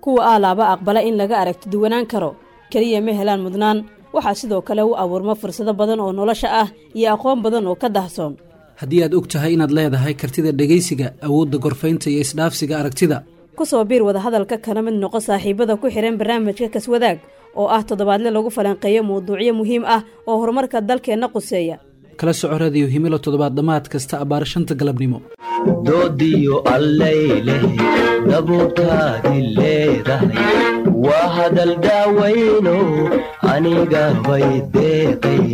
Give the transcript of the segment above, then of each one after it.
kuwa aalaaba aqbala in laga aragti duwanaan karo keliya ma helaan mudnaan waxaa sidoo kale u abuurma fursado badan oo nolosha ah iyo aqoon badan oo ka dahsoon haddii aad og tahay inaad leedahay kartida dhegaysiga awoodda gorfaynta iyo isdhaafsiga aragtida ku soo biir wadahadalka kana mid noqo saaxiibada ku xidhan barnaamijka kaswadaag oo ah toddobaadle lagu falanqeeyo mawduucyo muhiim ah oo horumarka dalkeenna quseeya kala soco radiyo himilo toddobaad dhammaad kasta abbaar shanta galabnimo doodiyo allayleh dabuurtaadi leedahay waa hadal daawayno aniga bay deeqay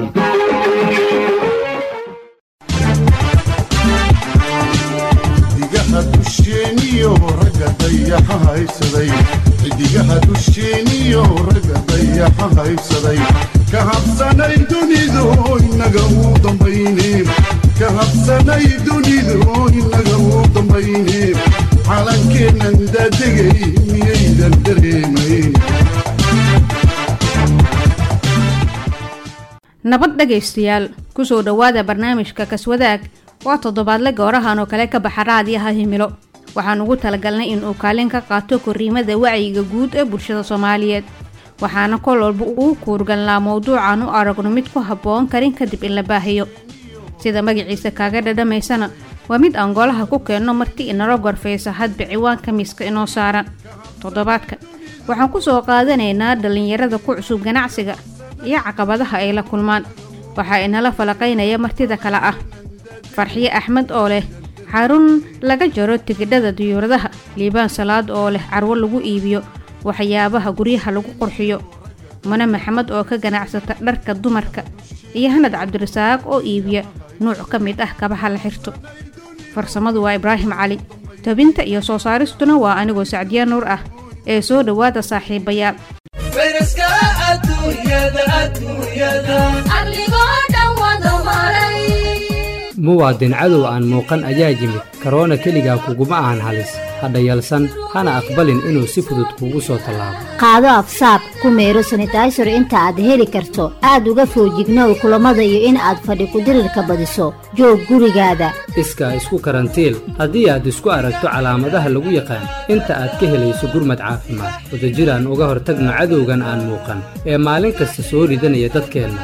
xidigaha dusheeniyo ragga dayaxa haysaday xidigaha dusheeniyo ragga dayaxa haysaday ka habsanay dunidu inaga uu dambayne ka habsanay dunidu inaga uu dambayne calankeennan daadegay miyaydan dareemayn nabad dhegaystayaal kusoo dhowaada barnaamijka kaswadaag waa toddobaadle goorahan oo kale ka baxa raadiyaha himilo waxaan ugu talagalnay in uu kaalin ka qaato korriimada wacyiga guud ee bulshada soomaaliyeed waxaana kol walba uu kuurgalnaa mowduucan u aragno mid ku habboon karin kadib in la baahiyo sida magaciisa kaaga dhadhamaysana waa mid aan golaha ku keenno markii inala gorfaysa hadba ciwaanka miiska inoo saaran toddobaadka waxaan ku soo qaadanaynaa dhallinyarada ku cusub ganacsiga iyo caqabadaha ay la kulmaan waxaa inala falaqaynaya martida kale ah farxiye axmed oo leh xarun laga jaro tigidhada diyuuradaha liibaan salaad oo leh carwo lagu iibiyo waxyaabaha guryaha lagu qurxiyo mane maxamed oo ka ganacsata dharka dumarka iyo hanad cabdirasaaq oo iibiya nuuc ka mid ah kabaha la xirto farsamadu waa ibraahim cali tobinta iyo soo saaristuna waa anigoo sacdiya nuur ah ee soo dhowaada saaxiibayaal muwaadin cadow aan muuqan ayaa yimid karoona keligaa kuguma ahan halis hadha yalsan hana aqbalin inuu si fudud kuugu soo tallaabo qaado afsaab ku meero sanitaysar inta aad heli karto aad uga foojignow kulammada iyo in aad fadhi kudirirka badiso joog gurigaada iskaa isku karantiil haddii aad isku aragto calaamadaha lagu yaqaan inta aad ka helayso gurmad caafimaad wadajiraan uga hortagno cadowgan aan muuqan ee maalin kasta soo ridanaya dadkeenna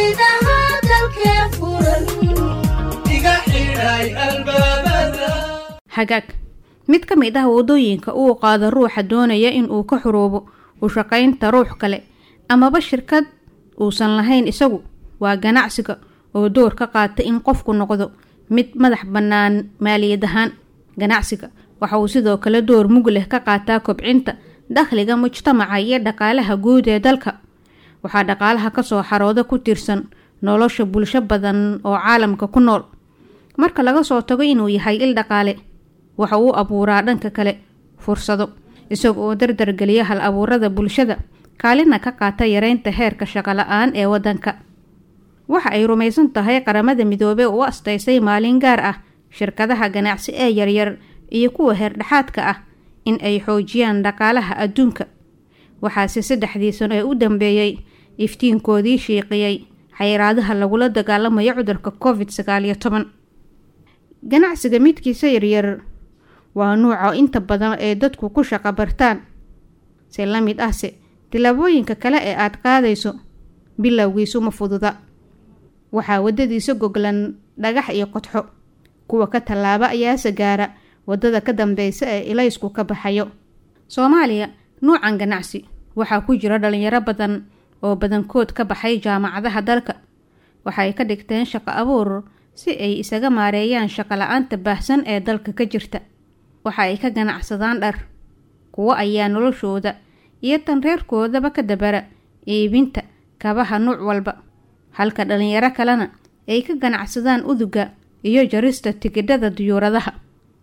hagaag mid ka mid ah waddooyinka uu qaado ruuxa doonaya in uu ka xuroobo u shaqaynta ruux kale amaba shirkad uusan lahayn isagu waa ganacsiga oo door ka qaata in qofku noqdo mid madax bannaan maaliyad ahaan ganacsiga waxa uu sidoo kale door mug leh ka qaataa kobcinta dakhliga mujtamaca iyo dhaqaalaha guud ee dalka waxaa dhaqaalaha kasoo xarooda ku tirsan nolosha bulsho badan oo caalamka ku nool marka laga soo tago inuu yahay il dhaqaale waxa uu abuuraa dhanka kale fursado isaga oo dardargeliya hal abuurada bulshada kaalina ka qaata yareynta heerka shaqola-aan ee waddanka waxa ay rumaysan tahay qaramada midoobey u astaysay maalin gaar ah shirkadaha ganacsi ee yaryar iyo kuwa heerdhexaadka ah in ay xoojiyaan dhaqaalaha adduunka waxaase saddexdii sano ee u dambeeyey iftiinkoodii shiiqiyey xayiraadaha lagula dagaalamayo cudurka covid sagaal iyo toban ganacsiga midkiisa yaryar waa nuuca inta badan ee dadku ku shaqo bartaan se la mid ahse tillaabooyinka kale ee aad qaadayso bilowgiisu ma fududa waxaa waddadiisa goglan dhagax iyo qodxo kuwa ka tallaaba ayaase gaara waddada ka dambeysa ee ilaysku ka baxayo soomaaliya nuucan ganacsi waxaa ku jira dhalinyaro badan oo badankood ka baxay jaamacadaha dalka waxay ka dhigteen shaqo abuur si ay isaga maareeyaan shaqo la-aanta baahsan ee dalka ka jirta waxa ay ka ganacsadaan dhar kuwo ayaa noloshooda iyo tan reerkoodaba ka dabara iibinta kabaha nuuc walba halka dhalinyaro kalena ay ka ganacsadaan uduga iyo jarista tigidhada diyuuradaha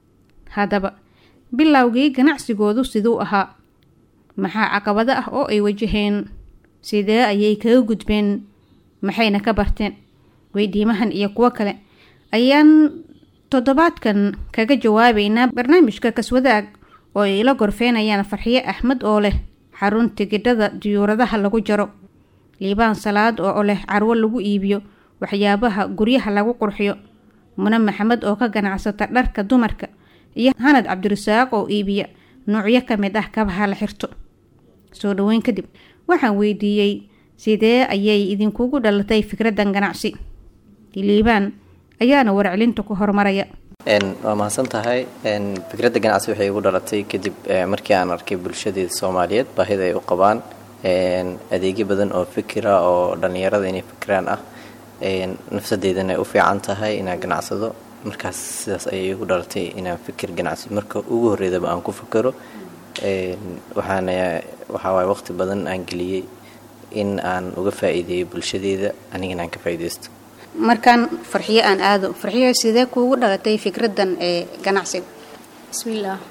haddaba bilowgii ganacsigoodu siduu ahaa maxaa caqabado ah oo ay wajaheen sidee ayay kaga gudbeen maxayna ka barteen weydiimahan iyo kuwo kale ayaan toddobaadkan kaga jawaabeynaa barnaamijka kaswadaag oo ay ila gorfeynayaan farxiye axmed oo leh xarun tigidhada diyuuradaha lagu jaro liibaan salaad oo leh carwo lagu iibiyo waxyaabaha guryaha lagu qurxiyo mune maxamed oo ka ganacsata dharka dumarka iyo hanad cabdirasaaq oo iibiya noocyo ka mid ah kabaha la xirto soo dhaweyn kadib waxaan weydiiyey sidee ayay idinkugu dhalatay fikraddan ganacsi liibaan ayaana warcelinta ku horumaraya waa mahadsan tahay fikradda ganacsi waxay igu dhalatay kadib markii aan arkay bulshadeeda soomaaliyeed baahida ay u qabaan adeegyo badan oo fikira oo dhallinyarada inay fikiraan ah nafsadeedana ay u fiican tahay inaan ganacsado markaas sidaas ayay igu dhalatay inaan fikir ganacsi marka ugu horreydaba aan ku fikiro waxaana waxaawaay waqti badan aan geliyey in aan uga faa'iideeyo bulshadeeda anigana aan ka faa'iidaysto markaan farxiyo aan aado farxiyo sidee kuugu dhalatay fikraddan ee ganacsiga bismillaah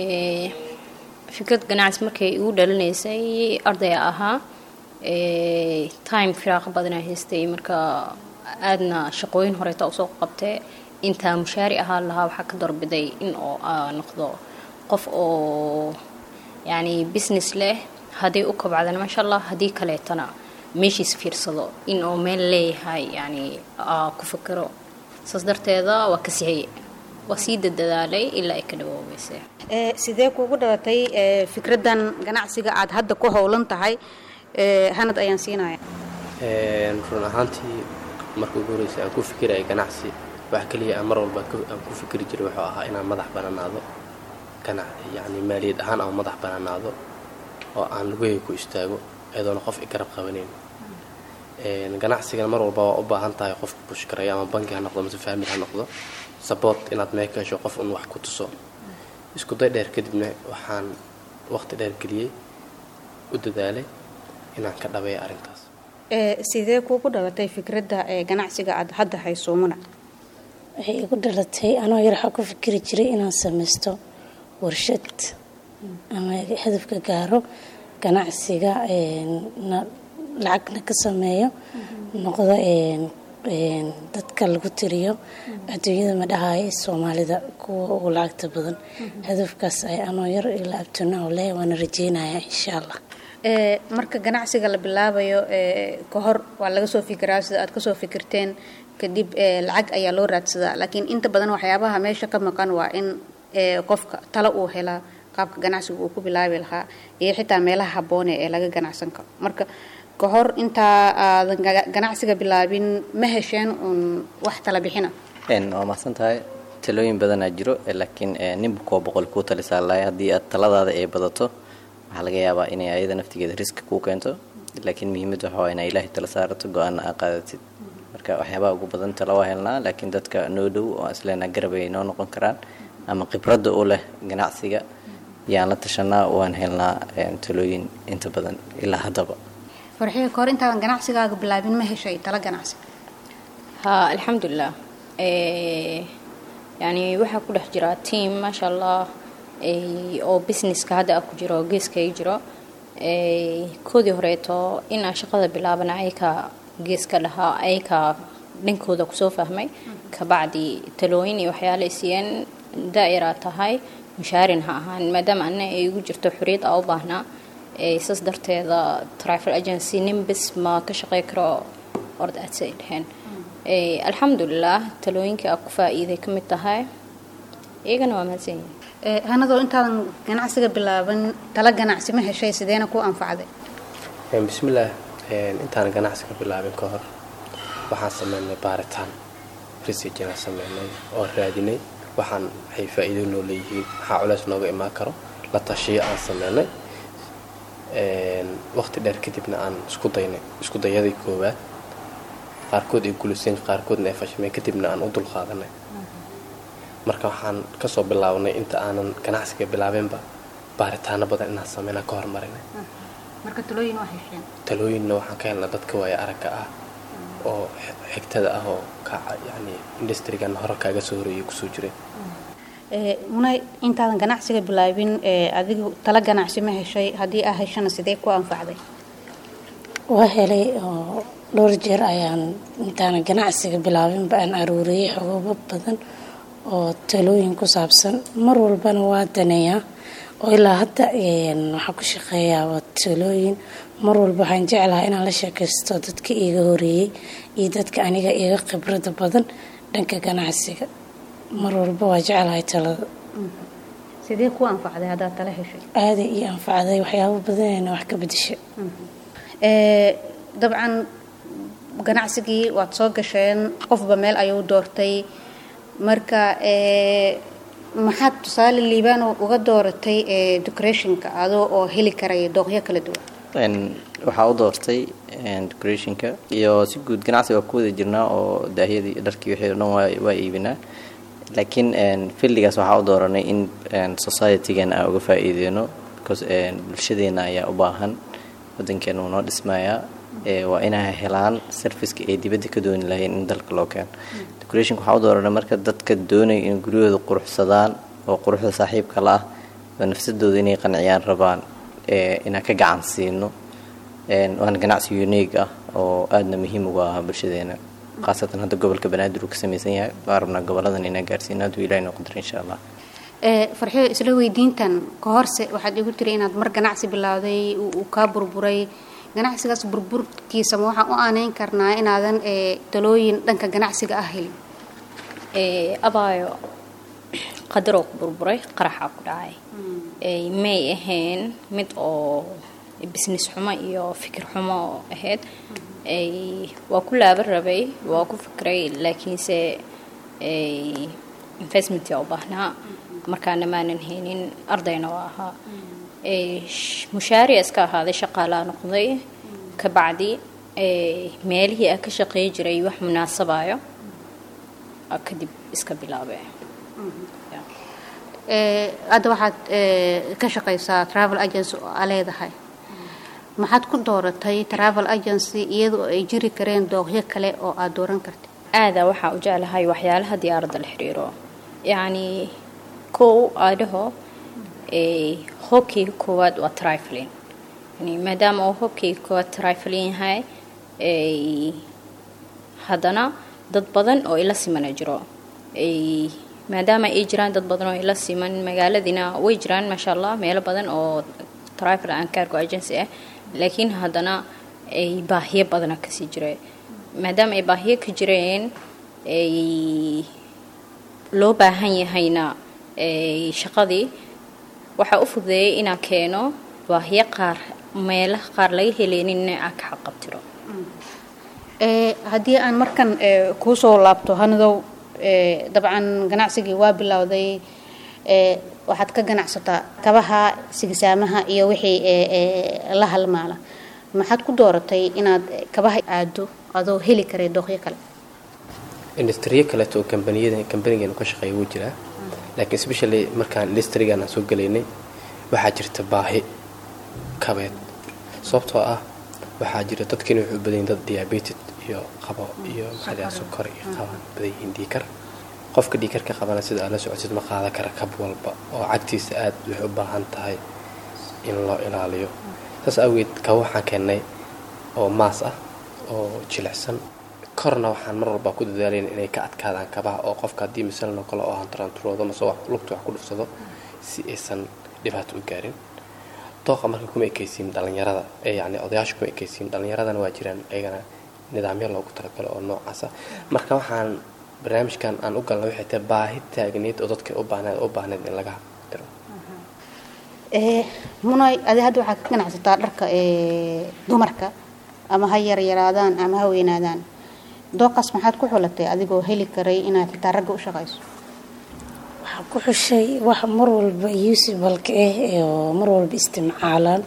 fikrad ganacsi markay igu dhalinaysay arday ahaa time firaaqa badanaa haystay marka aadna shaqooyin horeeta usoo qabtee intaa mushaari ahaa lahaa waxaa ka doorbiday in oo noqdo qof oo yacni business leh hadday u kabacdana maasha allah haddii kaleetana meeshiis fiirsado in oo meel leeyahay yani ku fikiro saas darteeda waa ka sixiyey waa sii dadadaalay ilaa ay ka dhawoobeysay sidee kuugu dhalatay fikraddan ganacsiga aada hadda ku howlan tahay hanad ayaan siinaya run ahaantii marka ugu horreysay aan ku fikiraya ganacsi wax keliya aan mar walba aan ku fikiri jiray wuxuu ahaa inaan madax bananaado yani maaliyad ahaan aan madax bananaado oo aan lugahey ku istaago iyadoona qof i garab qabanayn ganacsigana mar walba waa u baahan tahay qofka bushkaraya ama banki ha noqdo mase faamil ha noqdo saboort inaad mee ka hesho qof un wax ku tuso isku day dheer kadibna waxaan waqti dheer geliyey u dadaalay inaan ka dhabeeya arrintaas sidee kuugu dhalatay fikradda ee ganacsiga aada hadda haysuumuna waxay igu dhalatay anoo yar waxaa ku fikiri jiray inaan samaysto warshad ama hadafka gaaro ganacsiga lacagna ka sameeyo noqdo dadka lagu tiriyo adduunyada ma dhahaayo soomaalida kuwa ugu lacagta badan hadafkaas ay anoo yar ilaa abtuna oo leh waana rajeynaya insha allah marka ganacsiga la bilaabayo ka hor waa laga soo fikiraa sida aad kasoo fikirteen kadib lacag ayaa loo raadsadaa laakiin inta badan waxyaabaha meesha ka maqan waa in qofka talo uu helaa qaabka ganacsiga uu ku bilaabi lahaa iyo xitaa meelaha habboone ee laga ganacsan karo marka ka hor intaa aadan ganacsiga bilaabin ma hesheen uun wax tala bixina waa mahadsan tahay talooyin badanaa jiro laakiin ninba kuwa boqol kuu talisaa lahay haddii aad taladaada ay badato waxaa laga yaabaa inay ayada naftigeeda riski kuu keento laakiin muhiimad waxa waa inaa ilaahay tala saarato go-aana aa qaadatid marka waxyaabaha ugu badan tala waa helnaa laakiin dadka noo dhow oo isleenaa garab ay noo noqon karaan ama khibradda u leh ganacsiga yaan la tashanaa waan helnaa talooyin inta badan ilaa haddaba farxiga kahor intaadan ganacsigaaga bilaabin ma heshay tala ganacsi haa alxamdulilah yani waxaa ku dhex jira tiam maasha allah oo businesska hadda a ku jiro oo geeska ay jiro koodii horeeto inaan shaqada bilaabana ayka geeska dhahaa ayka dhankooda kusoo fahmay kabacdi talooyin iyo waxyaala isiiyeen daa'iraa tahay mushaarin ha ahaan maadaama ana ay igu jirto xoriyad aa u baahnaa saas darteeda travel agency nin bes ma ka shaqey karo ord aadsi ay dheheen alxamdulilah talooyinkii aa ku faa-iiday ka mid tahay iyagana waa mahadsan yihin hanadoo intaadan ganacsiga bilaaban tala ganacsi ma heshay sideena ku anfacday bismillaah intaan ganacsiga bilaabin ka hor waxaan sameynay baaritaan research inaan sameynay oo raadinay waxaan waxay faa-iido noo leeyihiin maxaa culeys nooga imaan karo la tashiyo aan sameynay waqti dheer kadibna aan isku daynay isku dayadii koowaad qaarkood ay guliseen qaarkoodna ay fashmeen kadibna aan u dulqaadanay marka waxaan kasoo bilaabnay inta aanan ganacsiga bilaabeenba baaritaano badan inaan sameynaa ka hormarinay marka talooyin waa hesheen talooyinna waxaan ka helnaa dadka waaya aragga ah oo xigtada ah oo ka yani industrigan hore kaaga soo horeeyay kusoo jireen munay intaadan ganacsiga bilaabin adigu tala ganacsi ma heshay haddii aa heshana sidee ku anfacday waa helay oo dhowr jeer ayaan intaana ganacsiga bilaabinba aan aruuriyey xogoobo badan oo talooyin ku saabsan mar walbana waa daneeyaa oo ilaa hadda waxaa ku shaqeeyaa waa talooyin mar walba waxaan jeclahaa inaan la sheekaysto dadka iiga horeeyey iyo dadka aniga iiga khibrada badan dhanka ganacsiga mar walba waa jeclahay talada sidee ku anfacday haddaad tala heshay aaday ii anfacday waxyaabo badanayna wax ka bedesha dabcan ganacsigii waad soo gasheen qofba meel ayuu doortay marka maxaad tusaale liibaan uga dooratay decorationka adoo oo heli karaya dooqyo kala duwan waxaa u doortay decorationka iyo si guud ganacsi waa ku wada jirnaa oo daahyadii dharkii wixii o dhan waa iibinaa laakiin fildigaas waxaa u dooranay in societygan aan uga faa'iideyno because bulshadeena ayaa u baahan wadankeena uu noo dhismayaa waa inay helaan serviceka ay dibadda ka dooni lahayn in dalka loo keeno decorationka waxaa u dooranay marka dadka doonaya in guryahooda quruxsadaan oo quruxda saaxiibka la ah oo nafsadooda inay qanciyaan rabaan inaan ka gacan siino waana ganacsi unique ah oo aadna muhiim uga ah bulshadeena khaasatan hadda gobolka banaadir uu ka samaysan yahay waan rabnaa goboladan inaan gaarsiino hadduu ilahi noo qadar insha allah farxiyo isla weydiintan ka horse waxaad igu tiri inaad mar ganacsi bilowday uu kaa burburay ganacsigaas burburkiisa ma waxaan u aaneyn karnaa inaadan talooyin dhanka ganacsiga ah helin abaayo qadaroo ku burburay qaraxaa ku dhacay may ahayn mid oo business xumo iyo fikir xumo ahayd waa ku laaban rabay waa ku fikray laakiinse investmentia u baahnaa markaana maanan haynin ardayna waa ahaa mushaariya iska ahaaday shaqaalaa noqday kabacdi meelihii aan ka shaqey jiray wax munaasabayo kadib iska bilaabe hadda waxaad ka shaqaysaa travel agency oo aa leedahay maxaad ku dooratay travel agency iyadoo ay jiri kareen dooqyo kale oo aad dooran kartay aadaa waxaa u jeclahay waxyaalaha diyaaradda la xiriiro yacni kow aadhaho hobkeyga koowaad waa triflin yani maadaama uu hobkeyga koowaad triflin yahay haddana dad badan oo ila simana jiro maadaama ay jiraan dad badan oo ila siman magaaladina way jiraan maasha allah meelo badan oo trifle and cargo agency ah laakiin haddana ay baahiyo badana kasii jireen maadaama ay baahiyo ka jireen ay loo baahan yahayna shaqadii waxaa u fududeeyay inaan keeno baahiyo qaar meelaha qaar laga heleynin aan ka xaqabtiro haddii aan markan kuu soo laabto hanadow dabcan ganacsigii waa bilowday waxaad ka ganacsataa kabaha sigisaamaha iyo wixii la halmaala maxaad ku dooratay inaad kabaha aado adoo heli karay dooqyo kale industriyo kaleeto oo kambaniyada kambanigeenu ka shaqeeya wuu jiraa laakiin especially markaan industrigan aan soo gelaynay waxaa jirta baahi kabeed sababtoo ah waxaa jira dadkiina wuxuu badan yihin dad diabeted iyo qabo iyo maxaa sokor iyo qabaan badan yihiin dhiikar qofka dhiikarka qabana sida aad la socotid ma qaadan kara kab walba oo cagtiisa aad waxay u baahan tahay in loo ilaaliyo saas awgeed kaba waxaan keennay oo maas ah oo jilicsan korna waxaan mar walba ku dadaalayna inay ka adkaadaan kabaha oo qofka haddii misalno kale oo hantaranturoodo mase lugta wax ku dhufsado si aysan dhibaato u gaarin dooqa marka kuma ekaysiin dhallinyarada ee yacni odayaasha kuma ekaysiin dhallinyaradana waa jiraan ayagana nidaamyo loogu talagalo oo noocaasa marka waxaan barnaamijkan aan u galna waxay tahay baahi taagneed oo dadka u baahneed u baahneed in laga diro munay adi hadda waxaad ka ganacsataa dharka dumarka ama ha yaryaraadaan ama ha weynaadaan dooqaas maxaad ku xulatay adigoo heli karay inaad xitaa ragga u shaqayso waxaa ku xushay wax mar walba usibalka ah oo mar walba istimcaalaan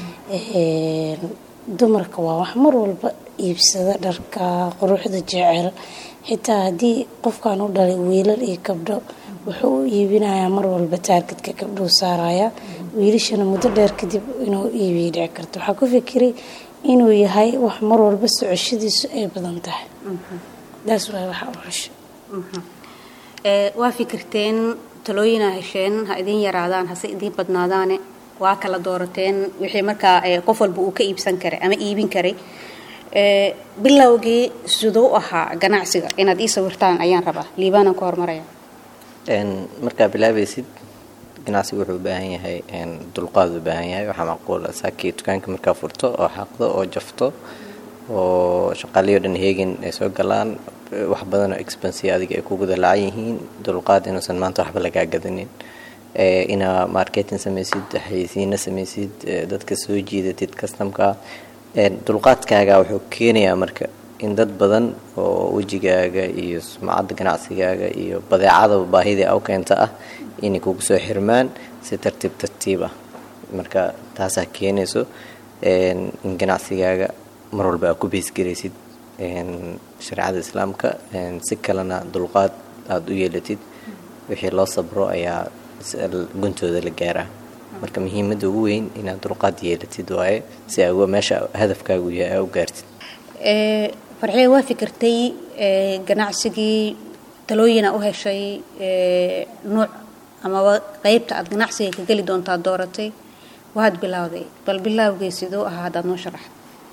dumarka waa wax mar walba iibsada dharka quruxda jecel xitaa haddii qofkan u dhalay wiilal iyo gabdho wuxuu u iibinayaa mar walba taargetka gabdhuu saaraya wiilashana muddo dheer kadib inuu iibiya dhici karto waxaa ku fikiray inuu yahay wax mar walba socoshadiisu ay badan tahay daas waay waxa u xushay waa fikirteen talooyinaa hesheen ha idin yaraadaan hase idiin badnaadaane waa kala doorateen wixii markaa qof walba uu ka iibsan karay ama iibin karay bilowgii siduu ahaa ganacsiga inaad ii sawirtaan ayaan rabaa liibaanaan ku hormaraya markaa bilaabaysid ganacsigu wuxuu u baahan yahay dulqaad u baahan yahay waxaa macquula saakii dukaanka markaa furto oo xaqdo oo jafto oo shaqaaliyo dhan heegin ay soo galaan wax badan oo expensiya adiga ay kugu dalaacan yihiin dulqaad inuusan maanta waxba lagaa gadanin inaa marketing samaysid xayeysiina samaysid dadka soo jiidatid customka dulqaadkaaga wuxuu keenayaa marka in dad badan oo wejigaaga iyo sumcadda ganacsigaaga iyo badeecadaba baahidii aw keenta ah inay kugu soo xirmaan si tartiib tartiib ah marka taasaa keenayso in ganacsigaaga mar walba aad ku beesgaraysid shareecada islaamka si kalena dulqaad aada u yeelatid wixii loo sabro ayaa guntooda la gaaraa marka muhiimadda ugu weyn inaad dulqaad yeelatid waaye si aa meesha hadafkaagu yahay aa u gaartid farxee waa fikirtay ganacsigii talooyina u heshay nuuc amaba qeybta aad ganacsiga ka geli doontaa dooratay waad bilowday bal bilaawgay siduu ahaa hadaad noo sharaxda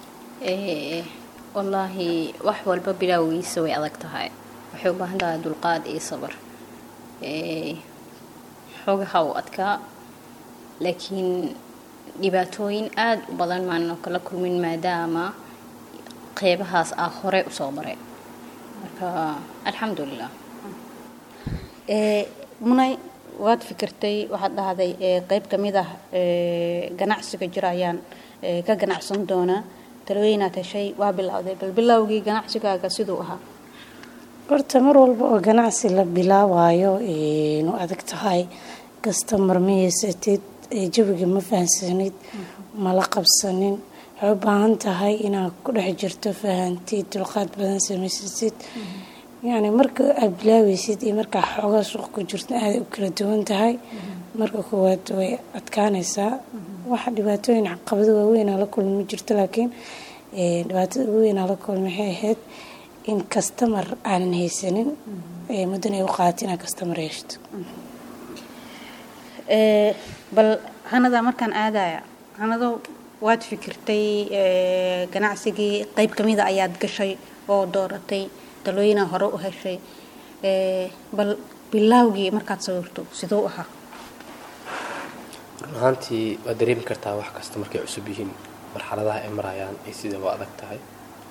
wallaahi wax walba bilaawgiisa way adag tahay waxay u baahan tahay dulqaad iyo sabar xoogaha u adkaa laakiin dhibaatooyin aada u badan maano kala kulmin maadaama qeybahaas ah hore usoo maray marka alxamdulilah munay waad fikirtay waxaad dhahday qeyb ka mid ah ganacsiga jira ayaan ka ganacsan doonaa talooyinaad heshay waa bilowday bal bilowgii ganacsigaaga siduu ahaa horta mar walba oo ganacsi la bilaabayo nu adag tahay kastamar ma haysatid jawiga ma fahansanid mala qabsanin waxay u baahan tahay inaad ku dhex jirto fahantid dulqaad badan samaysatid yacni marka aad bilaaweysid iyo markaa xoogaa suuq ku jirto aaday u kala duwan tahay marka koowaad way adkaanaysaa waxa dhibaatooyin caqabado waaweynaa la kulmi ma jirto laakiin dhibaatada ugu weynaa la kulmi waxay ahayd in kastamar aanan haysanin muddan ay u qaadato inaad kastamar yeeshto bal hanada markaan aadaya hanado waad fikirtay ganacsigii qeyb kamida ayaad gashay oo dooratay talooyina hore u heshay bal bilaawgii markaad sawirto siduu ahaa run ahaantii waad dareemi kartaa wax kasta markay cusub yihiin marxaladaha ay marayaan ay sidaba adag tahay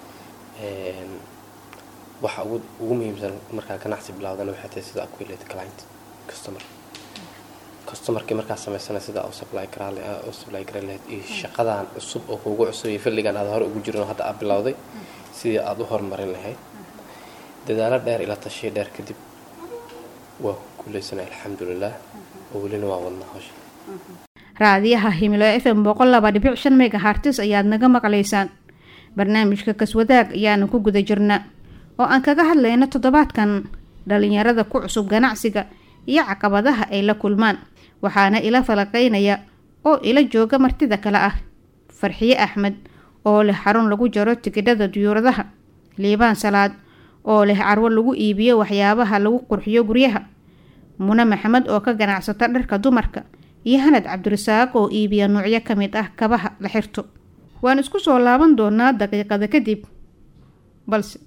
waxa ugu muhiimsan markaa ganacsi bilaawdana waxay tahay sida ku helata client customer customarkii markaa samaysana sida u supply karaale u supply kara lahayd iyo shaqadan cusub oo kuugu cusub iyo fadligan aad hore ugu jirin oo hadda aad bilowday sidii aad u horumarin lahayd dadaalo dheer ila tashiya dheer kadib waa ku guulaysanay alxamdulilah oo welina waa wadnaa hawsha raadiyaha himilo f m boqol laba dhibic shan mega hartis ayaad naga maqlaysaan barnaamijka kaswadaag ayaanu ku guda jirnaa oo aan kaga hadlayno toddobaadkan dhalinyarada ku cusub ganacsiga iyo caqabadaha ay la kulmaan waxaana ila falaqaynaya oo ila jooga martida kale ah farxiye axmed oo leh xarun lagu jaro tigidhada diyuuradaha liibaan salaad oo leh carwo lagu iibiyo waxyaabaha lagu qurxiyo guryaha mune maxamed oo ka ganacsata dharka dumarka iyo hanad cabdirasaaq oo iibiya nuucyo ka mid ah kabaha la xirto waan isku soo laaban doonaa daqiiqada kadib balse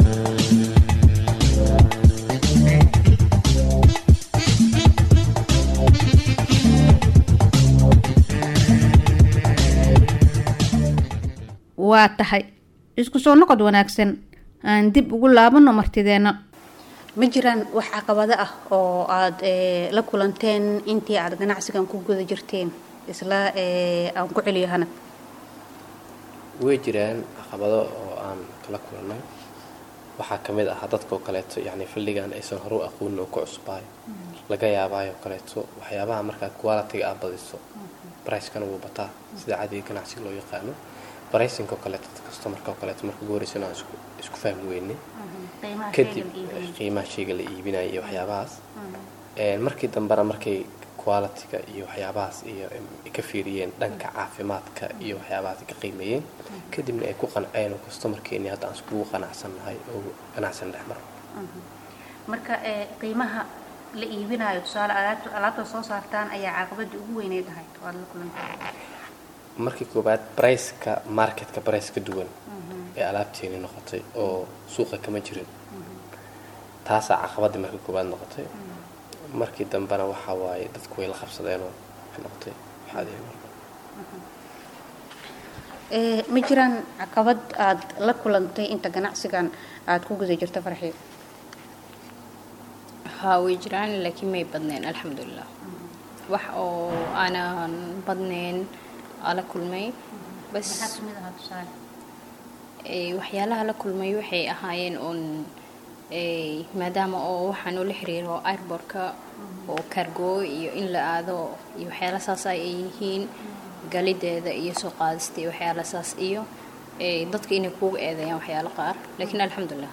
waa tahay isku soo noqod wanaagsan aan dib ugu laabano martideenna ma jiraan wax caqabado ah oo aada la kulanteen intii aada ganacsigan ku guda jirteen isla aan ku celiyo hanad way jiraan caqabado oo aan kala kulannay waxaa ka mid ah dadkao kaleeto yacni faldhigan aysan horu aqoonin oo ku cusbaayo laga yaabaayo kaleeto waxyaabaha markaa qualitiga aad badiso bricekana wuu bataa sida cadiga ganacsiga loo yaqaano bricingoo kaleeto customarka oo kaleeto marka ugu horeysa inaan isku isku fahmi weynay kadib qiimaha shayga la iibinaya iyo waxyaabahaas markii dambena markay qualitiga iyo waxyaabahaas iyo ka fiiriyeen dhanka caafimaadka iyo waxyaabahaas ka qiimeeyeen kadibna ay ku qanceen oo customarkeeni hadda aan iskugu qanacsannahay oo ganacsan dhex maro marka qiimaha la iibinayo tusaale alaabta soo saartaan ayaa caqabadii ugu weyneyd ahayd waad la kulantay markii koobaad briceka marketka brice ka duwan ee alaabteeni noqotay oo suuqa kama jirin taasaa caqabadii markii koobaad noqotay markii dambena waxaa waaye dadku way la qabsadeenoo waxay noqotay waxaadii marka ma jiraan caqabad aada la kulantay inta ganacsigan aada ku guda jirto farxiyo haa way jiraan laakiin may badneen alxamdulilah wax oo aanan badnayn ala kulmay bas waxyaalaha la kulmay waxay ahaayeen uun maadaama oo waxaan ula xiriiro airbortka oo cargo iyo in la aado iyo waxyaala saas ay yihiin galideeda iyo soo qaadista iyo waxyaala saas iyo dadka inay kuuga eedeeyaan waxyaalo qaar laakiin alxamdulilah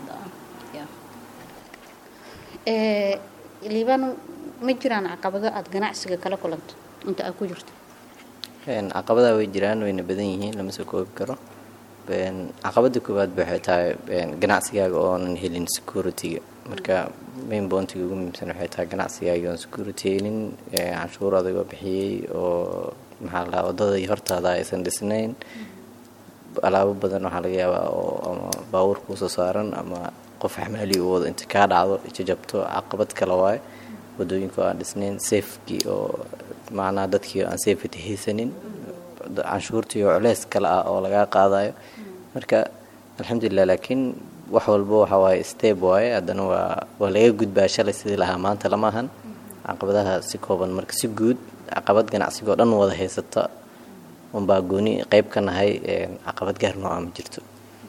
liibano ma jiraan caqabado aada ganacsiga kala kulanto inta aad ku jirto caqabadaha way jiraan wayna badan yihiin lama soo koobi karo caqabada koowaad ba waxay tahay ganacsigaaga oonan helin security-ga marka main boontiga ugu muhiimsan waxay tahay ganacsigaaga oon security helin canshuur adigoo bixiyey oo maxaa la wadadii hortaada aysan dhisnayn alaabo badan waxaa laga yaabaa oo ama baabuur kuusoo saaran ama qof xamaali u wado inta kaa dhacdo jajabto caqabad kale waaye wadooyinka aan dhisnayn safekii oo macnaha dadkii aan safety haysanin canshuurtii oo culeys kale ah oo lagaa qaadayo marka alxamdulilah laakiin wax walba waxa waaye step waaye haddana waa waa laga gudbaa shalay sidii lahaa maanta lama ahan caqabadaha si kooban marka si guud caqabad ganacsigoo dhan wada haysata unbaa gooni qeyb ka nahay caqabad gaar nooca ma jirto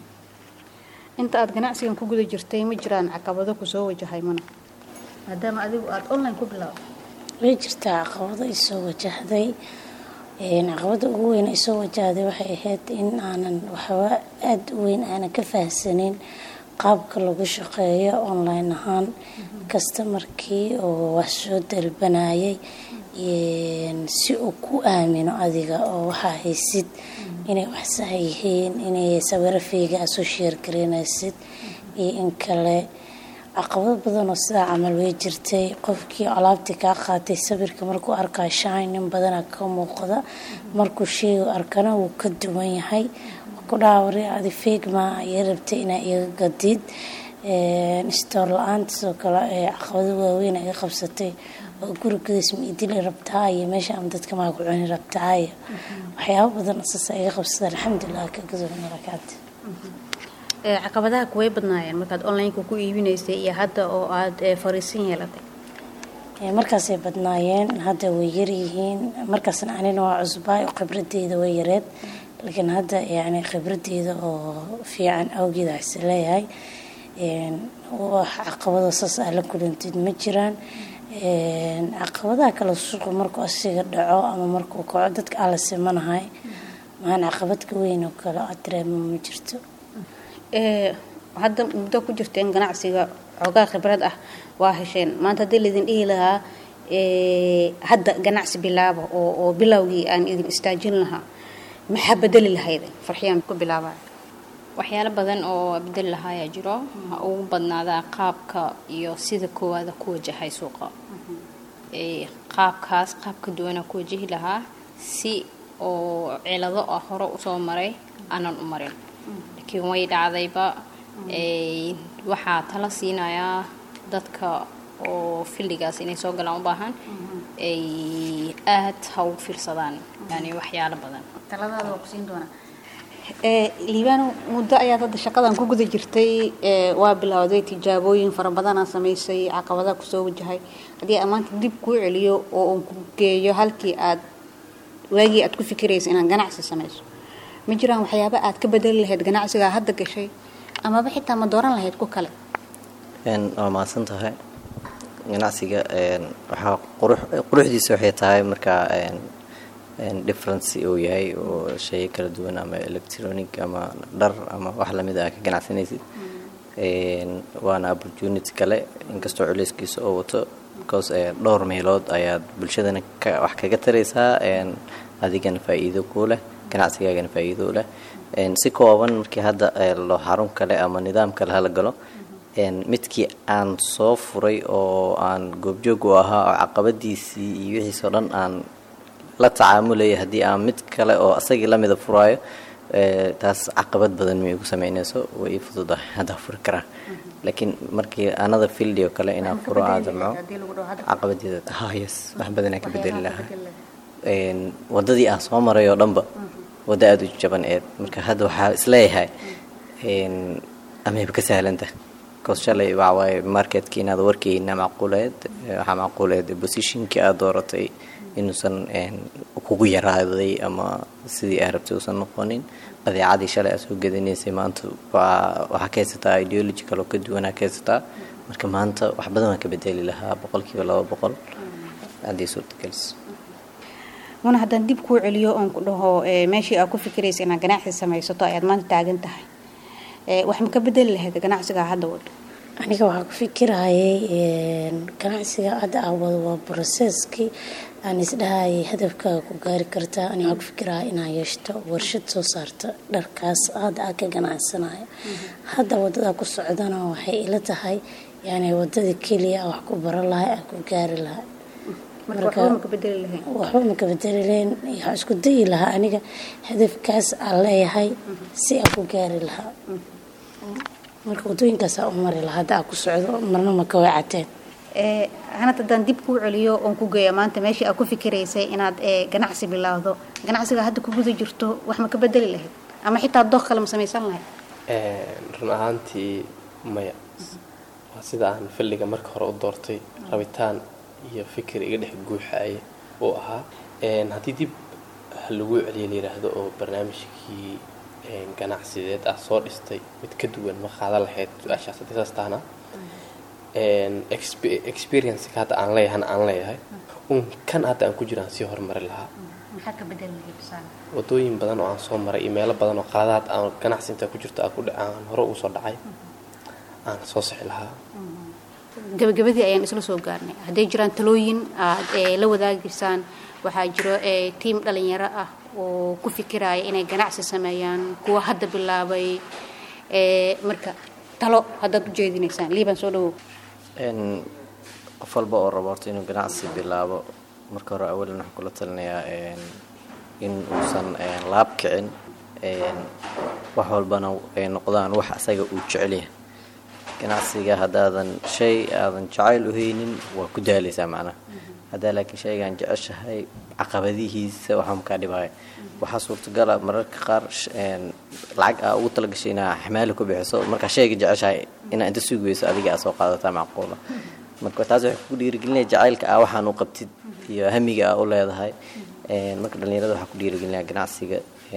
inta aada ganacsigan ku guda jirtay ma jiraan caqabado kusoo wajahay mana maadaama adigu aada online ku bilaabo way jirtaa caqabado isoo wajahday caqabada ugu weyn isoo wajahday waxay ahayd in aanan waxba aada u weyn aanan ka fahamsanin qaabka lagu shaqeeyo online ahaan kastamarkii oo wax soo dalbanayay si uu ku aamino adiga oo waxaa haysid inay wax sax yihiin inay sawiro fiiga aad soo sheergareynaysid iyo in kale caqabado badan oo sidaa camal way jirtay qofkii alaabtii kaa qaatay sawirka markuu arkaa shinin badana ka muuqda markuu sheegu arkana wuu ka duwan yahay ku dhaawari adi feegma iyo rabtay inaa iga gadid stoor la-aan sidoo kale caqabado waaweyn iga qabsatay oo gurigadaas ma idili rabtaa iyo meesha ama dadka maa ku cuni rabtaa iyo waxyaabo badan saasa iga qabsada alxamdulilah kagasomarakaati caqabadaha kuway badnaayeen markaad onlineka ku iibinaysay iyo hadda oo aada fariisin yeelatay markaasay badnaayeen hadda way yaryihiin markaasna anina waa cusbaay oo khibradeyda way yareed laakiin hadda yani khibradeyda oo fiican awgeed waxse leeyahay wax caqabado saas aa la kulantid ma jiraan caqabadaha kale suuqu markuu asiga dhaco ama markuu kaco dadka ala simanahay maaan caqabadka weyn oo kale aad dareemo ma jirto hadda muddo ku jirteen ganacsiga xoogaa khibrad ah waa hesheen maanta haddii laydin dhihi lahaa hadda ganacsi bilaaba oo oo bilowgii aan idin istaajin lahaa maxaa bedeli lahayd farxiyaan ku bilaabaa waxyaalo badan oo bedeli lahaayaa jiro ha ugu badnaadaa qaabka iyo sida koowaada ku wajahay suuqa qaabkaas qaab ka duwanaa ku wajahi lahaa si oo cilado ah hore usoo maray aanan u marin laakiin way dhacdayba waxaa tala siinayaa dadka oo filligaas inay soo galaan u baahan ay aad ha ugu fiirsadaan yani waxyaalo badan taladaada waa kusiin doonaa liibaano muddo ayaad hadda shaqadan ku guda jirtay waa bilowday tijaabooyin fara badanaa samaysay caqabadaha kusoo wajahay haddii aan maanta dib kuu celiyo oo uun ku geeyo halkii aad waagii aad ku fikiraysa inaad ganacsi samayso ma jiraan waxyaaba aad ka bedeli lahayd ganacsigaa hadda gashay amaba xitaa ma dooran lahayd ku kale waa mahadsan tahay ganacsiga waxaa quruxdiisa waxay tahay markaa difference uu yahay oo shay kala duwan ama electronic ama dhar ama wax lamid ah ka ganacsanaysid waana opportunity kale inkastoo culeyskiisa oo wato because dhowr meelood ayaad bulshadana wax kaga taraysaa adigana faa-iido kuu leh ganacsigaagana faa-iido u leh si kooban markii hadda loo xarun kale ama nidaam kale hala galo midkii aan soo furay oo aan goobjoog u ahaa oo caqabadiisii iyo wixiisoo dhan aan la tacaamulaya haddii aan mid kale oo asagii lamida furaayo taas caqabad badan ma igu sameynayso way ii fududahay haddaa furi karaa laakiin markii anada fildi oo kale inaan furo aan damco caqabadeeda yes wax badanaa ka bedeli lahaa wadadii aan soo maray oo dhanba waddo aada u jaban eed marka hadda waxaa isleeyahay amayba ka sahlanta bcause shalay waxawaaye marketkii inaad warkeyna macquuleed waxaa macquuleed positionkii aad dooratay inuusan kugu yaraaday ama sidii aa rabtay uusan noqonin badeecadii shalay aad soo gadanaysay maanta waa waxaa ka haysataa ideology kaloo ka duwanaa ka haysataa marka maanta wax badan waan ka bedeli lahaa boqolkiiba laba boqol haddii suurtageliso muna haddaan dib kuu celiyo oon ku dhaho meeshii aad ku fikiraysa inaad ganacsi samaysato ayaad maanta taagan tahay wax ma ka bedeli lahayd ganacsigaa hadda wado aniga waxaa ku fikirayay ganacsiga hadda aa wado waa broseskii aan isdhahayay hadafkaaga ku gaari kartaa ani waxaa ku fikiraya inaa yeeshto warshad soo saarta dharkaas hadda aa ka ganacsanayo hadda wadadaa ku socdana waxay ila tahay yani wadada keliya wax ku baran lahay aa ku gaari lahay waxba maka bedeli lahayn waxaa isku dayi lahaa aniga hadafkaas aan leeyahay si aan ku gaari lahaa marka wadooyinkaasaa u mari lahaa hadda aa ku socdo marna maka way cateen hanad haddaan dib kuu celiyo oon ku geeya maanta meeshii aad ku fikiraysay inaad ganacsi bilaawdo ganacsiga hadda ku guda jirto wax ma ka bedeli lahayd ama xitaa dooq kale ma samaysan lahayd run ahaantii maya waa sida aan filliga marka hore u doortay rabitaan iyo fikir iga dhex guuxaaya uu ahaa haddii dib lagu celiya layidhaahdo oo barnaamijkii ganacsideed ah soo dhistay mid ka duwan ma qaadan lahayd su-aashaas haddii saas tahna experienceka hadda aan leeyahana aan leeyahay un kan hadda aan ku jiraan sii horumari lahaa wadooyin badan oo aan soo maray iyo meelo badan oo qaladaad aan ganacsi intaa ku jirto aan hore ugu soo dhacay aan soo sixi lahaa gabagabadii ayaan isla soo gaarnay hadday jiraan talooyin aad la wadaagaysaan waxaa jiro tiim dhalinyaro ah oo ku fikiraya inay ganacsi sameeyaan kuwa hadda bilaabay marka talo haddaad u jeedinaysaan liibaan soo dhawow qof walba oo rabo horta inuu ganacsi bilaabo marka hore awalan waxaan kula talinayaa in uusan laab kicin wax walbana ay noqdaan wax asaga uu jecelyahay ganacsiga haddaadan shay aadan jacayl u haynin waa ku daalaysaa macnaha haddaa laakiin shaygaan jeceshahay caqabadihiisa waxaa makaa dhibaya waxaa suurtagala mararka qaar lacag aa ugu talagashay inaa xamaali ku bixiso markaa shayga jeceshahay inaa inta sugi weyso adiga aa soo qaadataa macquula marka taas waxay ku dhiirigelinaya jacaylka aa waxaan u qabtid iyo hamiga aa u leedahay marka dhallinyarada waxaa ku dhiirigelinaya ganacsiga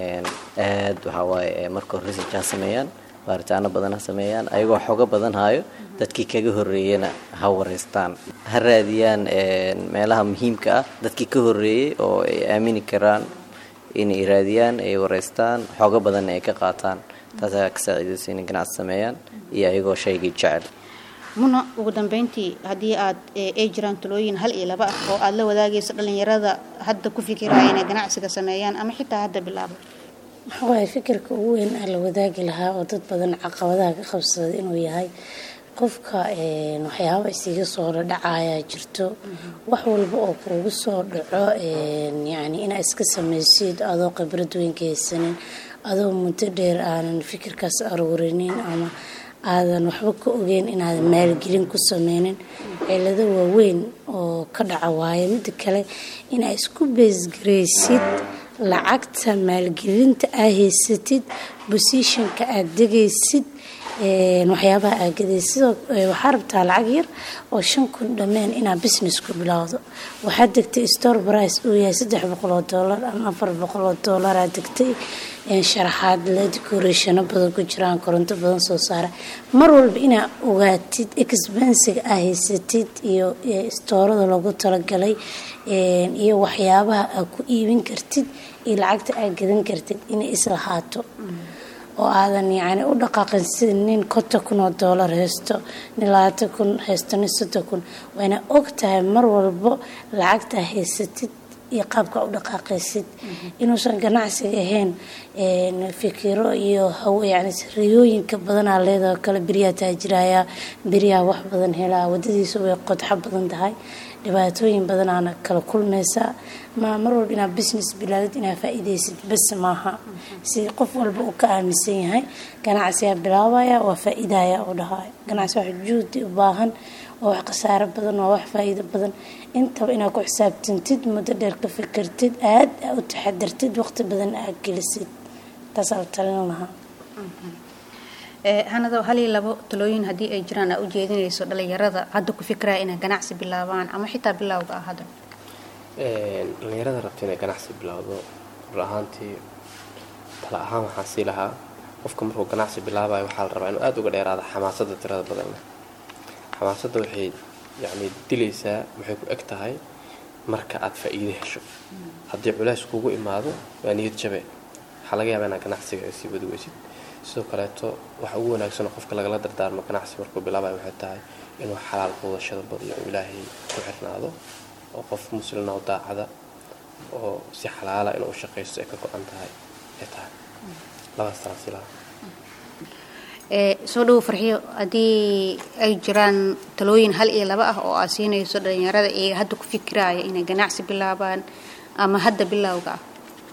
aad waxaa waaye marka hore research ha sameeyaan baaritaano badan ha sameeyaan ayagoo xogo badan hayo dadkii kaga horeeyana ha wareystaan ha raadiyaan meelaha muhiimka ah dadkii ka horeeyey oo ay aamini karaan inay raadiyaan ay wareystaan xogo badanna ay ka qaataan taasaa ka saaciidaysa inay ganacsi sameeyaan iyo ayagoo shaygii jecel muna ugu dambeyntii haddii aad ay jiraan talooyin hal iyo laba ah oo aad la wadaagayso dhalinyarada hadda ku fikiraya inay ganacsiga sameeyaan ama xitaa hadda bilaabo maxaa waaye fikirka ugu weyn aa la wadaagi lahaa oo dad badan caqabadaha ka qabsaday inuu yahay qofka waxyaaba isiga soo dhadhacayaa jirto wax walba oo kuugu soo dhaco yani inaa iska samaysid adoo khibrad weyn ka haysanin adoo muddo dheer aanan fikirkaas aruurinin ama aadan waxba ka ogeyn inaadan maalgelin ku sameynin cilado waaweyn oo ka dhaca waaye midda kale inaa isku beesgaraysid lacagta maalgelinta aa haysatid bosishonka aad degaysid waxyaabaha aa gadaysid sidoo waxaa rabtaa lacag yar oo shan kun dhameen inaa business ku bilowdo waxaad degtay store brice uu yahay saddex boqol oo doolar ama afar boqol oo doolar aad degtay sharaxaad le decorationo badan ku jiraan koronto badan soo saara mar walba inaa ogaatid expensiga aa haysatid iyo stoorada loogu talagalay iyo waxyaabaha aa ku iibin kartid iyo lacagta aa gadan kartid inay islahaato oo aadan yani u dhaqaaqin sida nin konton kun oo doolar haysto nin labaatan kun haysto nin soddon kun waana og tahay mar walbo lacagta haysatid iyo qaabka u dhaqaaqaysid inuusan ganacsiga ahayn fikiro iyo yani riyooyinka badanaa leedao kale beriyaa taajiraya beriyaa wax badan helaa wadadiisa way qodxo badan tahay dhibaatooyin badanaana kala kulmaysaa ma mar walba inaad business bilaadid inaad faa-iideysid bas maaha si qof walba uu ka aaminsan yahay ganacsigaa bilaabaya waa faa-iidaya u dhahayo ganacsi wax juhdi u baahan waa wax khasaaro badan waa wax faa-iido badan intaba inaad ku xisaabtantid muddo dheer ka fikirtid aad u taxadartid waqti badan aad gelisid taasaa u talin lahaa hanado hal iyo labo talooyin haddii ay jiraan aa u jeedinayso dhalinyarada hadda ku fikiraya inay ganacsi bilaabaan ama xitaa bilowga ah hadda dhallinyarada rabta inay ganacsi bilowdo run ahaantii tala ahaan waxaan sii lahaa qofka markuu ganacsi bilaabayo waxaa la rabaa inuu aada uga dheeraado xamaasadda tirada badan leh xamaasadda waxay yacni dilaysaa waxay ku eg tahay marka aad faa'iide hesho haddii culays kugu imaado waa niyad jabe waxaa laga yaabaa inaad ganacsiga ay sii wadi weysid sidoo kaleeto waxa ugu wanaagsan oo qofka lagala dardaarmo ganacsi markuu bilaabayo waxay tahay inuu xalaal quudashada badiyo oo ilaahay ku xirnaado oo qof muslina oo daacada oo si xalaala inuu u shaqaysto ay ka go-an tahay ay tahay labadaas taasi lahaa soo dhowo farxiyo haddii ay jiraan talooyin hal iyo laba ah oo aad siinayso dhalinyarada iyaga hadda ku fikiraaya inay ganacsi bilaabaan ama hadda bilowga ah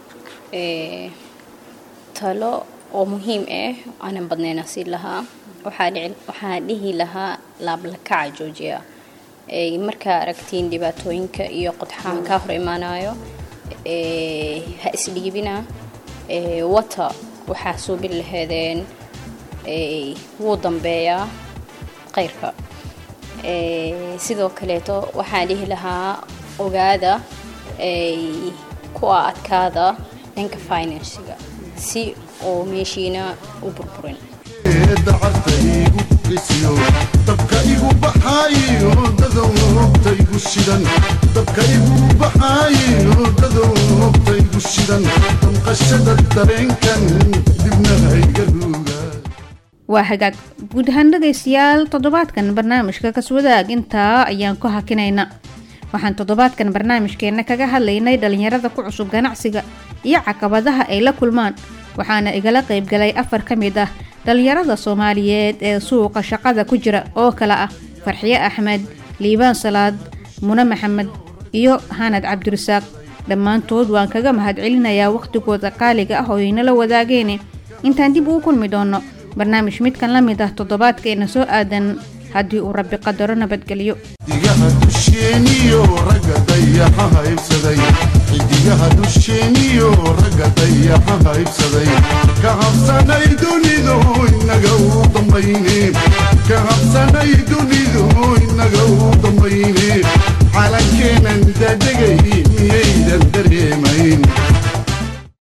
talo oo muhiim ah aanan badnayna siin lahaa waxaa dhihi lahaa laablakaca joojiya markaa aragtiin dhibaatooyinka iyo qodxaha kaa hor imaanayo ha isdhiibina wata waxaa suubin laheedeen wuu dambeeyaa qayrka sidoo kaleeto waxaan dhihi lahaa ogaada kuwa adkaada dhanka finansiga si oo meeshiina u burburin dacarta igu qisiyo dabka igu baxaayo dadowta igu shidan dabka igu baxaayo dadowta igu shidan damqashada dareenkan dibna hayga ruuga waa hagaag guud ahaan dhegaystayaal toddobaadkan barnaamijka kaswadaag intaa ayaan ku hakinayna waxaan toddobaadkan barnaamijkeenna kaga hadlaynay dhallinyarada ku cusub ganacsiga iyo caqabadaha ay la kulmaan waxaana igala qaybgalay afar ka mid ah dhallinyarada soomaaliyeed ee suuqa shaqada ku jira oo kale ah farxiye axmed liibaan salaad mune maxamed iyo hanad cabdirasaaq dhammaantood waan kaga mahadcelinayaa wakhtigooda qaaliga ah oo aynala wadaageene intaan dib ugu kulmi doonno barnaamij midkan la mid ah toddobaadkeena soo aadan haddii uu rabbi qadaro nabadgeliyo xidigaha dusheeniyo ragga dayaxa haybsaday xidigaha dusheeniyo ragga dayaxa haybsaday ka habsanay dunidu inaga